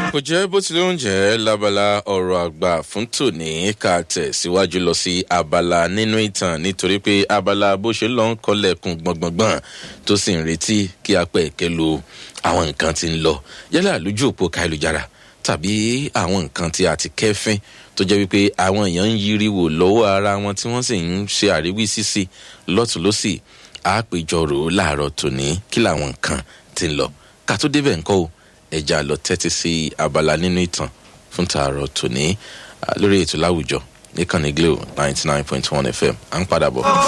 kò jẹ́ bó tilẹ̀ ń jẹ́ lábala ọ̀rọ̀ àgbà fún tòní ká tẹ̀ síwájú lọ sí abala nínú ìtàn nítorí pé abala bó ṣe lọ ń kọlẹ̀kùn gbọ̀ngbọ̀ngbọ̀n tó sì ń retí kí apẹ̀ ẹ̀kẹ́ lo àwọn nǹkan tí ń lọ yálà lójú òpó káyélujára tàbí àwọn nǹkan tí a ti kẹ́fín tó jẹ́ wípé àwọn èèyàn ń yiri wò lọ́wọ́ ara wọn tí wọ́n sì ń ṣe àríwí sísí lọ́tùlọ́sì àpèjọrò láàárọ̀ tòní kí làwọn nǹkan ti ń lọ ká tó débẹ̀ ńkọ́ o ẹja lọ tẹ́tí sí abala nínú ìtàn fún tààrọ̀ tòní lórí ètò láwùjọ níkànnì glo ninety nine point one fm à ń padà bọ̀.